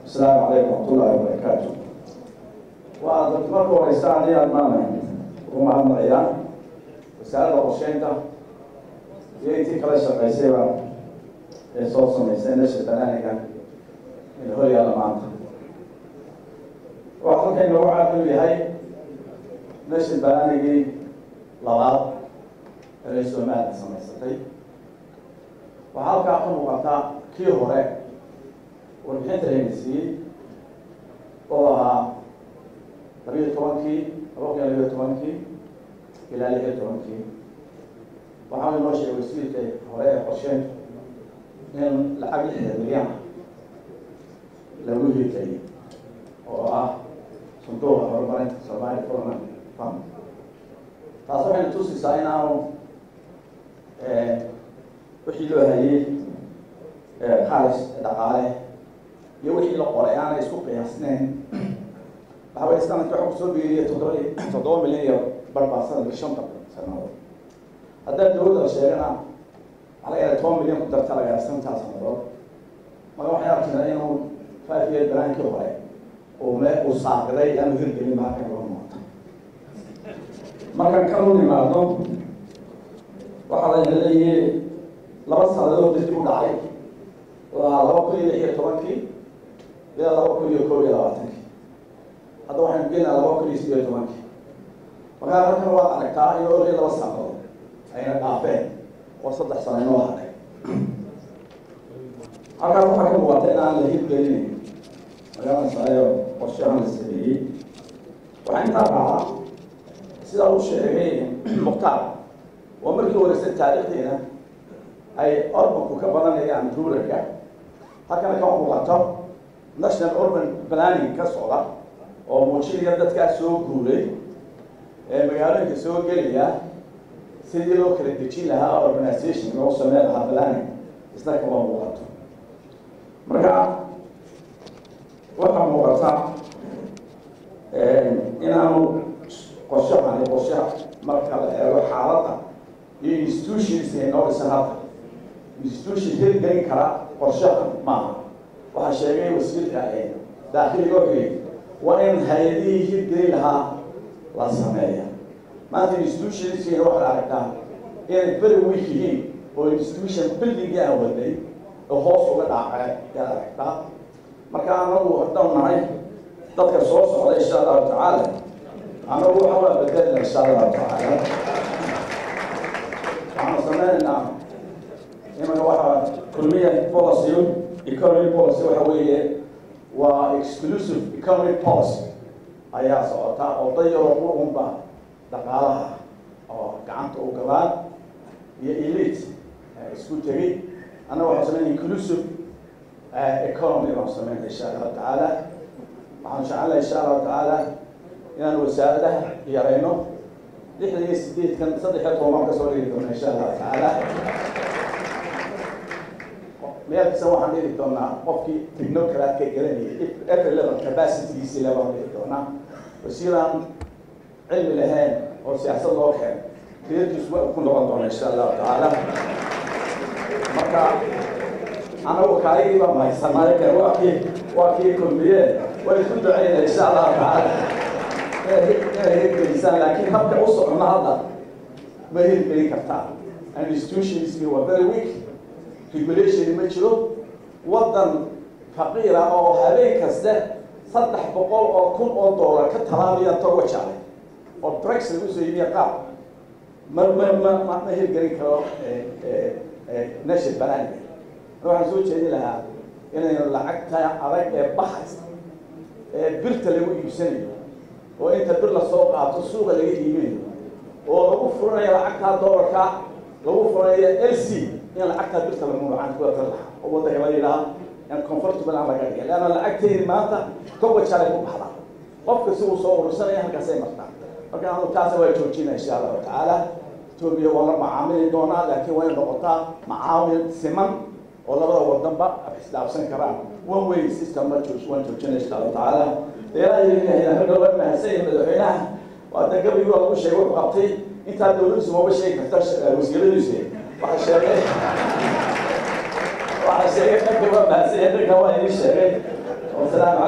asalaamu calaykum waraxmatullaahi wabarakaatu waa dadka marka horeysa haddii aad maana ugu mahadnaqayaan wasaaradda qorsheynta iyo intii kala shaqaysayba ee soo samaysay nasha banaaniga ee hor yaalla maanta waa halkan inoogu caaqil yahay nasha banaanigii labaad ee somaliland samaysatay waxaa halkaa ka muuqataa kii hore warbixinta layna siiyey oo ahaa labiyo tobankii laba kun iyo labiyo tobankii ilaa lix iyo tobankii waxaa inoo sheegay wasiirka hore ee qorsheyntu in lacag lixda milyan lagu hirgeliyay oo ah sanduuqa horumarinta somali development fund taas waxayna tusaysaa in aanu wixii loo hayay khaalis dhaqaale iyo wixii la qoray aanay isku qiyaasneyn waxa weye sanadki waxa kusoo biiriyay toddoba toddoba milyan iyo barbaa sanadka shanta sanadood haddaa dawladda la sheegana waxaa laga yahay toban milyan ku darta laga yahay santaa sanadood marka waxay arkinaa inuu five year balaankii hore uu me uu saaqiday aanu hirgelin ba halkan loo muuqata markaan kan u nimaadno waxaa layna leeyahay laba sanadood dib u dhacay waa laba kun iyo lix iyo tobankii ilaa laba kun iyo kob iyo labaatankii hadda waxaynu geenaa laba kun iyo sideed iyo tobankii markaa halkan waad aragtaa in olii laba sanadood ayna dhaafeen oo saddex sano inoo hadhay halkaas waxaa ka muuqata in aan la hirgelinayn magaaladasayo qorshahan la sameeyey waxaa intaa raacaa sida uu sheegay mukhtaar oo markii horeysay taariikhdeena ay orbanku ka badanayaan ruurarka halkana ka muuqato national urban planning ka socda oo muujinaya dadkaa soo guuray ee magaalooyinka soo gelaya sidii loo kala dejin lahaa organization loo sameyn lahaa planning isna kama muuqato marka waxaa muuqata inaanu qorshahani qorshaha marka la eego xaaladda iyo institutions noo dhisan hadda institution hirgelin kara qorshaha maaha waxaa sheegay wasiirka daakiliga wuxuu yidhi waa in hay-adihii hirgelin lahaa la sameeya maanta institutionskiina waxaad aragtaa inay very weak yihiin oo institution buildingi aan waday oo hoos uga dhaacay yaad aragtaa marka anagu haddaan nahay dadka soo socda insha allahu tacaala anagu waxa waa bedelina insha allahu tacaala waxaanu sameynaynaa imaka waxaa kulmiya policy economic policy waxa weeye waa exclusive economic policy ayaa socota oo dayaro qurunba dhaqaalaha oo gacanta u galaan iyo elite isku tegay annaga waxaan sameynaya inclusive economy baan sameynaya insha allahu tacaala waxaan jecelnahay insha allahu tacaala inaan wasaaradaha yarayno lixdan iyo sideedkan saddex iyo toban baan kasoo dhigi doona insha allahu tacaala meel kasta waxaan dhigi doonaa qofkii technocratka gelanayay every level capacitygiisi le baan dhigi doonaa wasiiraan cilmi lahayn oo siyaasad loo keen reerkiisu waa ku noqon doona insha allahu tacaala marka anagu kaayigii baa mahaysanaaye waa kii waa kii kulmiyeen way ku duceyna insha allahu tacaala inay hirgelisaan laakiin habka u socona hadda ma hirgelin kartaa institutionski waa very weak regulation ma jiro waddan faqiira oo habeen kaste saddex boqol oo kun oo doolar ka talaabaya toga jacay oo drugs lagu soo yimiya qaab ma ma ma ma ma hirgelin karo nashir banaaniga waxaan soo jeedin lahaa inaynu lacagta adag ee baxaysa ee birta lagu iibsanayo oo inta bir lasoo qaato suuqa laga iibinayo oo lagu furanayo lacagtaa doolarka lagu furanayo l c in lacagtaa birta lagu gacan ku atar lahaa oo waddanka la yidhaha in comfortable aan laga dhigay leanna lacagtaydi maanta toba jalay ku baxdaa qofka si uu soo urursanaya halkaasay martaa marka anu taasa waa joojina insha allahu tacaala etoobiya waa la macaamili doonaa laakiin waa in noqotaa macaamil siman oo labada wadanba isdhaafsan karaan one way system ma joog waan joojina insha allahu tacaala ilaahay ragga waa mahadsan yahay madaxweynaha waa dan gabaygu lagu sheegay wuxuu qabtay intaa dawladdiisu maba sheegi karta wasiiradiisu waxa sheegay waxa sheegay marka waa mahadsan dadka waa idin sheegay wasalaamu